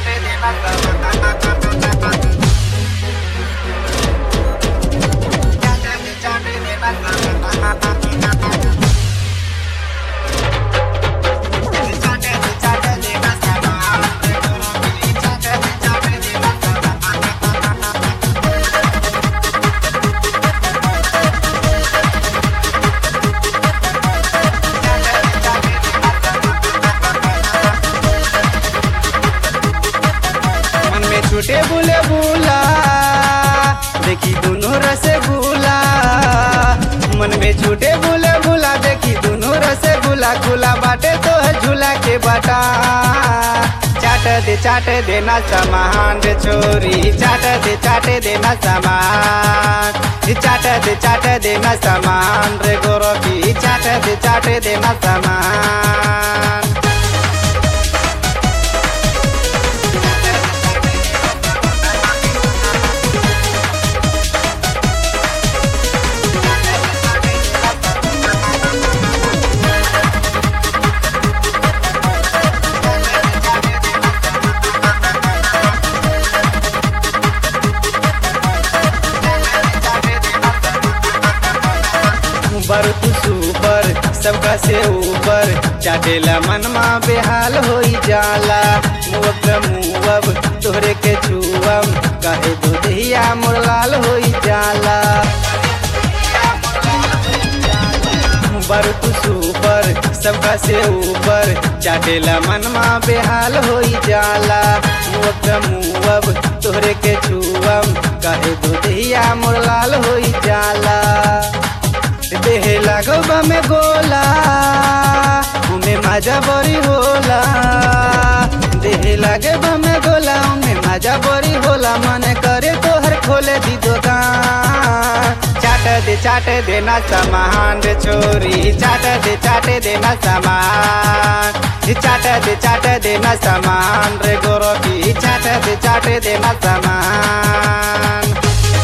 चाटे देना सामान चाटे दे चाटे देना सामान चाटे दे चाटे देना सामान चाटे दे चाटे देना सामान मन में छूटे बुले बुला देखी दोनों रसगुल्ला मन में छूटे बुले बुला देखी दोनों रसगुल्ला खुला बाटे तो है झूला के बाटा चाट दे चाट देना सामान रे छोरी चाट दे चाट देना सामान ई चाट दे चाट देना सामान रे गोरखी चाट दे चाट देना सामान ऊपर तू सुपर सबका से ऊपर चाटेला मनमा बेहाल होई जाला मुअब मुअब तोहरे के छुअम कहे दुधिया मोर लाल होई जाला ऊपर तू सुपर सबका से ऊपर चाटेला मनमा बेहाल होई जाला मुअब मुअब तोहरे के छुअम कहे दुधिया मोर लाल होई जाला देह लागो में गोला उमे मजा बड़ी होला देह लागे में गोला उमे मजा बड़ी होला मन करे तोहर खोले दी दुकान चाट दे चाट देना सामान रे छोरी चाट दे चाट देना सामान ई चाट दे चाट देना सामान रे गोरखी चाट दे चाट देना सामान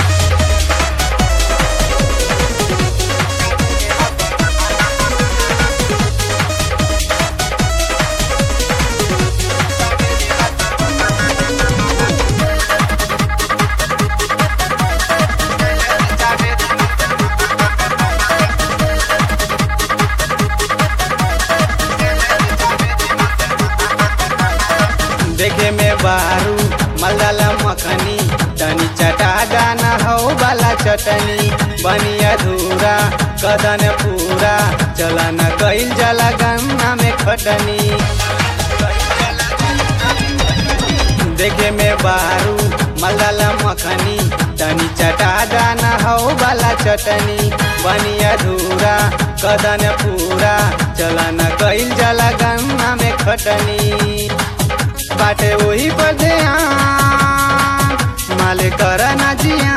देखे में बारू मलदला मखनी तनी चटा दाना हो वाला चटनी बनी अधूरा कदन पूरा चला न गईल जला गन्ना में खटनी देखे में बारू मलदला मखनी तनी चटा दाना हो वाला चटनी बनी अधूरा कदन पूरा चला न गईल जला गन्ना में खटनी बाटे वही पर ध्यान माले कर ना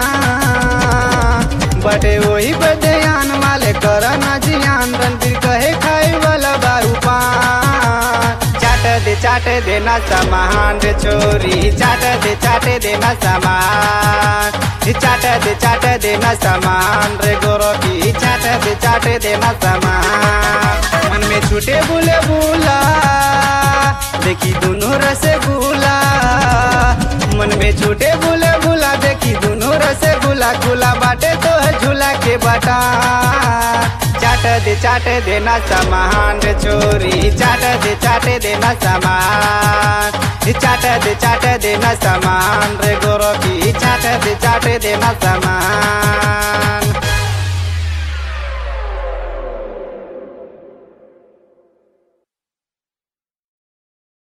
जियान बाटे वही पर ध्यान माले कर ना जियान रणबीर कहे खाए वाला बारू पान चाट दे चाट देना सामान रे छोरी चाट दे चाट देना सामान ई चाट दे चाट देना सामान रे गोरखी चाट दे चाट देना सामान मन में छूटे बुले बुला देखी दोनों रसगुल्ला मन में छूटे बुले बुला देखी दोनों रसगुल्ला खुला बाटे तो है झूला के बाटा चाट दे चाट देना सामान रे छोरी चाट दे चाट देना सामान ई चाट दे चाट देना सामान रे गोरखी चाट दे चाट देना सामान